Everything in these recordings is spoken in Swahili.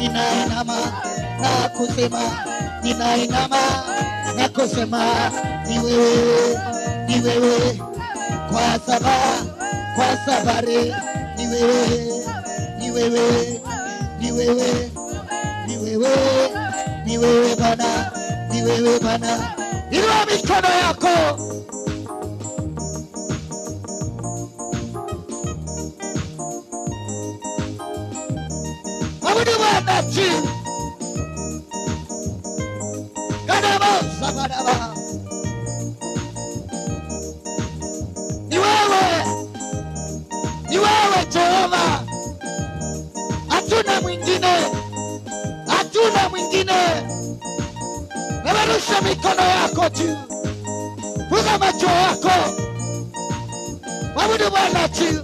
ninainama na kusema, ninainama na kusema ni wewe, ni wewe kwa sababu kwa safari ni wewe, ni wewe, ni wewe, ni wewe, ni wewe Bwana, ni wewe Bwana. Inua mikono yako. Abudu Bwana tu. Kadaba sabadaba. Ni wewe, ni wewe Jehova, hatuna mwingine, hatuna mwingine. Nabarusha mikono yako juu, funga macho yako, mwabudu Bwana tu.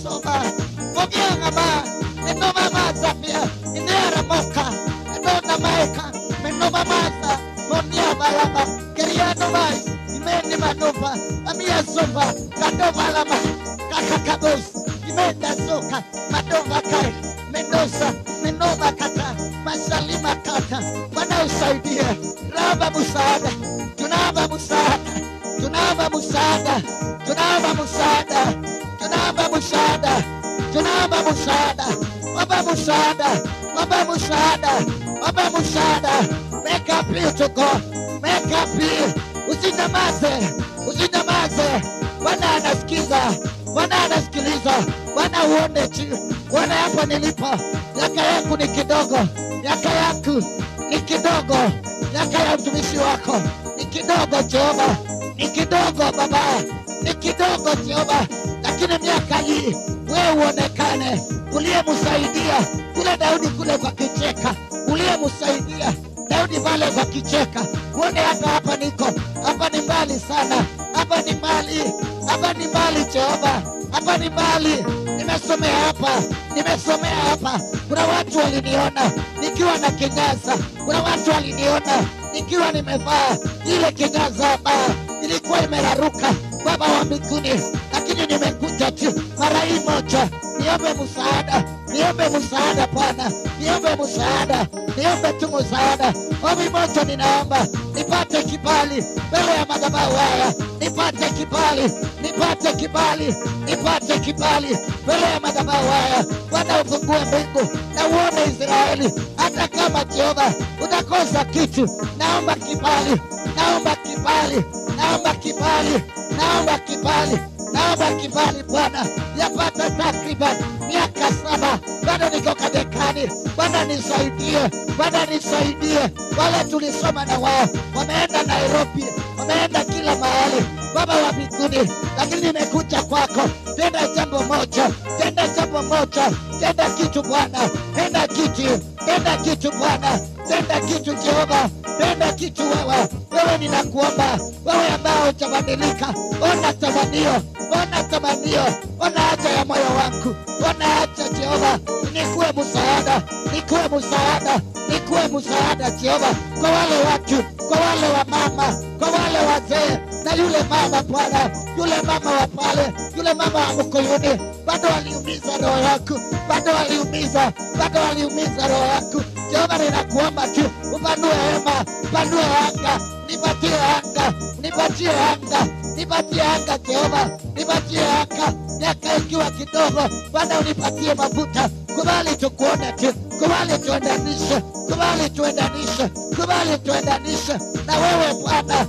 soma mogianga ma eno mama zafia inera moka eno na maeka meno mama sa monia balama keriano mai imeni manova amia sofa kadova lama kakakabos imenda soka madova kai mendoza menova kata masalima kata wanaosaidia raba musaada tunaomba msaada tunaomba msaada tunaomba msaada tunaomba msaada tunaomba msaada omba msaada omba msaada omba msaada make up you to God make up you usinyamaze usinyamaze bwana anasikiza bwana anasikiliza bwana uone tu bwana hapa nilipo miaka yangu ni kidogo miaka yangu ni kidogo miaka ya mtumishi wako ni kidogo jehova ni kidogo baba ni kidogo jehova lakini miaka hii wewe uonekane uliyemsaidia kule daudi kule kwa kicheka uliyemsaidia daudi pale kwa kicheka uone hata hapa niko hapa ni mbali sana hapa ni mbali hapa ni mbali jehova hapa ni mbali nimesomea hapa nimesomea hapa kuna watu waliniona nikiwa na kinyaza kuna watu waliniona nikiwa nimevaa ile kinyaza hapa ilikuwa imeraruka baba wa mbinguni lakini nimekuja tu mara hii moja niombe msaada niombe msaada bwana niombe msaada niombe tu msaada ombi moja ninaomba nipate kibali mbele ya madhabahu haya nipate kibali nipate kibali nipate kibali mbele ya madhabahu haya bwana ufungue mbingu na uone israeli hata kama jehova utakosa kitu naomba kibali naomba kibali naomba kibali naomba kibali naomba kibali Bwana, yapata takriban miaka saba, bado niko kadekani. Bwana nisaidie, Bwana nisaidie. Wale tulisoma na wao wameenda Nairobi, wameenda kila mahali, Baba wa mbinguni, lakini nimekuja kwako, tenda jambo moja, tenda jambo moja, tenda kitu Bwana, tenda kitu, tenda kitu Bwana, tenda kitu Jehova, tenda kitu wewe, wewe ninakuomba, wewe ambao hujabadilika, ona tamanio, ona tamanio, ona haja ya moyo wangu, ona haja Jehova, nikuwe msaada, nikuwe msaada, nikuwe msaada Jehova, kwa wale watu, kwa wale wa mama, kwa wale wazee na yule mama Bwana, yule mama wa pale, yule mama wa Mkuyuni, bado aliumiza roho yako, bado aliumiza, bado aliumiza roho yako. Jehova, ninakuomba tu upanue hema, upanue anga, nipatie anga, nipatie anga, nipatie anga Jehova, nipatie anga, miaka ikiwa kidogo, Bwana unipatie mafuta, kubali tukuone tu, kubali tuendanishe, kubali tuendanishe, kubali tuendanishe na wewe Bwana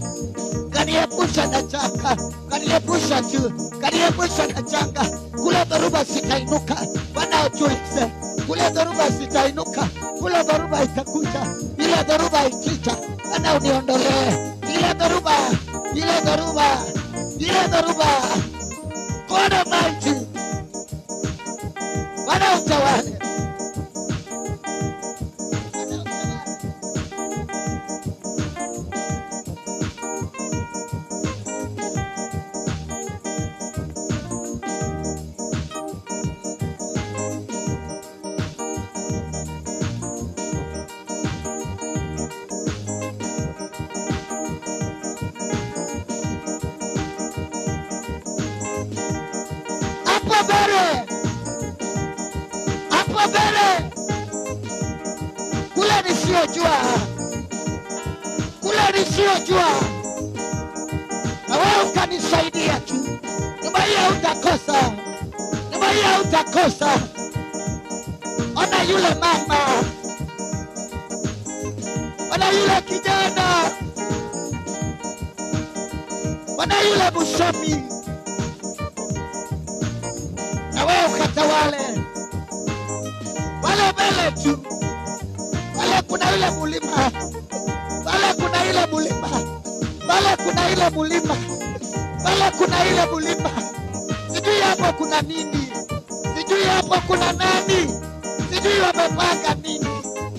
kaniepusha na changa, kaniepusha tu, kaniepusha na changa. Kule dhoruba sitainuka, Bwana utulize. Kule dhoruba sitainuka, kule dhoruba itakuja, ile dhoruba ikija, Bwana uniondolee ile dhoruba, ile dhoruba, ile dhoruba. God Almighty, Bwana utawale. Bwana utawale. hapo mbele, hapo mbele, kule nisiyojua, kule nisiyojua, na wewe ukanisaidia tu. Nyumba hii hautakosa, nyumba hii hautakosa. Ona yule mama, ona yule kijana, ona yule msomi na wewe ukatawale wale mbele tu, wale kuna ile mulima, wale kuna ile mulima, wale kuna ile mulima, wale kuna ile mulima. Sijui hapo kuna nini, sijui hapo kuna nani, sijui wamepanga nini.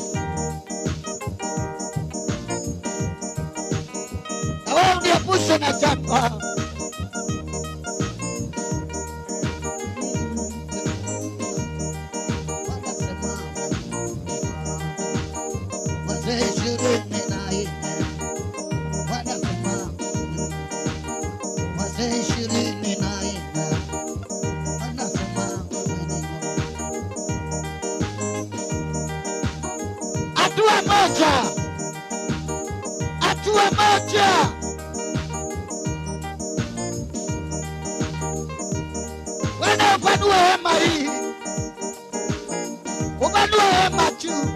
Na wewe uniepushe na jangwa. wazee ishirini na nne wanasema wazee ishirini na nne wanasema hatua moja, hatua moja. Wewe upanue hema hii, upanue hema juu.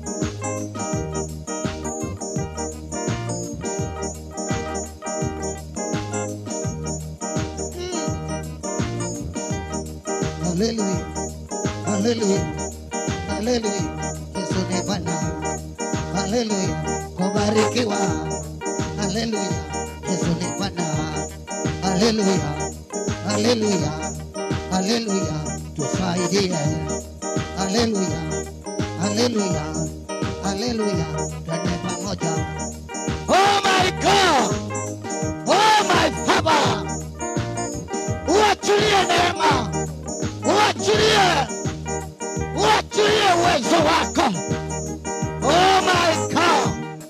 Haleluya, haleluya, haleluya. Yesu ni Bwana. Haleluya, kubarikiwa. Haleluya, Yesu ni Bwana. Haleluya, haleluya, haleluya, tusaidie. Haleluya, haleluya, haleluya, twende pamoja. Oh my God, oh my Father, uachilie neema, uachilie, uachilie uwezo wako. Oh my God.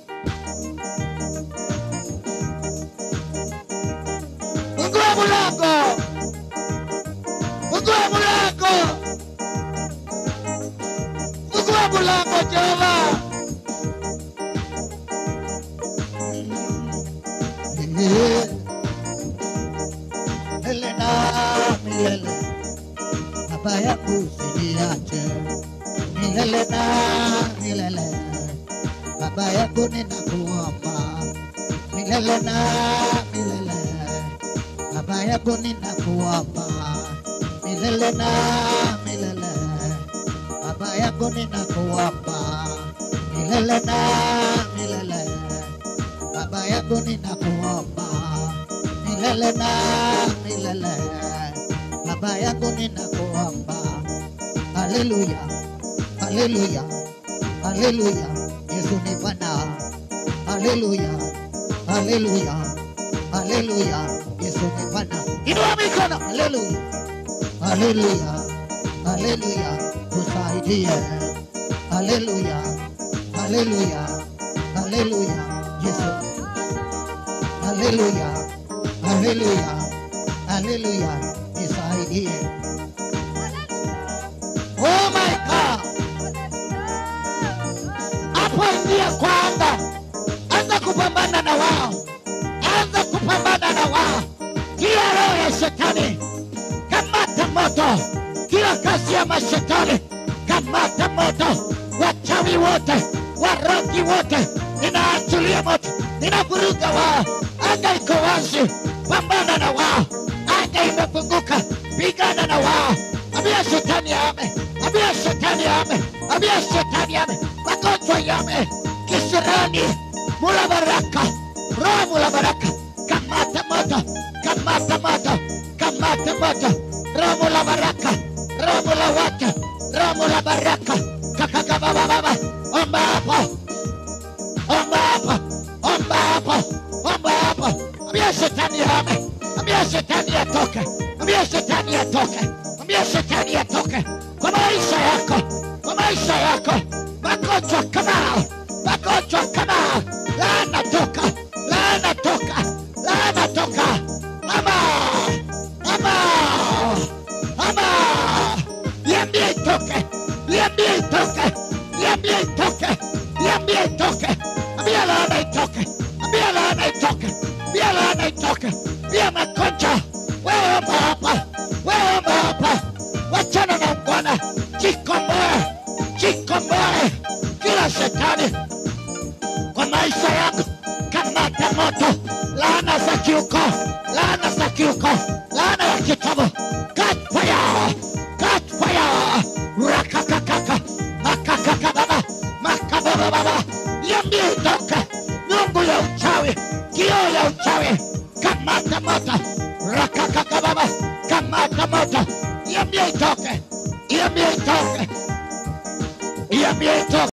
Fungua mlango. Fungua mlango. Fungua mlango Jehova. Milele na milele. Baba yangu usiniache. Milele na milele. Baba yangu ninakuomba milele na milele. Baba yangu ninakuomba milele na milele. Baba yangu ninakuomba milele na milele. Baba yangu ninakuomba milele na milele. Baba yangu ninakuomba. Haleluya, haleluya, haleluya. Yesu ni Bwana. Haleluya, haleluya, haleluya. Yesu ni Bwana. Inua mikono. Haleluya, haleluya, haleluya. Tusaidie. Haleluya, haleluya, haleluya. Yesu. Haleluya, haleluya, haleluya. Nisaidie. Oh my God. Hapo ingia kwanza, anza kupambana na wao, anza kupambana na wao. Kila roho ya shetani kamata moto, kila kazi ya mashetani kamata moto, wachawi wote, warogi wote, ninaachilia moto, ninavuruga wao. Anga iko wazi, pambana na wao. Anga imefunguka, pigana na wao. Ambia shetani ame, ambia shetani ame, ambia shetani ame, magonjwa yame, kisirani, mula baraka, roho mula baraka, kamata moto, kamata moto, kamata moto, roho mula baraka, roho mula wake, roho mula baraka, kakaka baba baba, omba hapo, omba hapo, omba hapo, omba hapo, ambia shetani ame, ambia shetani atoke, ambia shetani atoke, ambia shetani atoke kwa maisha yako, kwa maisha yako, magonjwa kama magonjwa kama laana toka, laana toka, laana toka, ama ama ama, niambie itoke, niambie itoke, niambie itoke, niambie itoke, ambia laana itoke, ambia laana itoke, ambia laana itoke, ambia magonjwa, wewe omba hapa, wewe omba hapa, wachana na Bwana, jikomboe, jikomboe kila shetani kwa maisha yangu, kamata moto, laana za kiuko, laana za kiuko, laana ya kitabu, catch fire, catch fire, rakakakaka, makakaka baba, makababa baba, niambie itoke, nyungu ya uchawi, kioo ya uchawi, kamata moto, rakakaka baba, kamata moto, niambie itoke, niambie itoke, niambie itoke.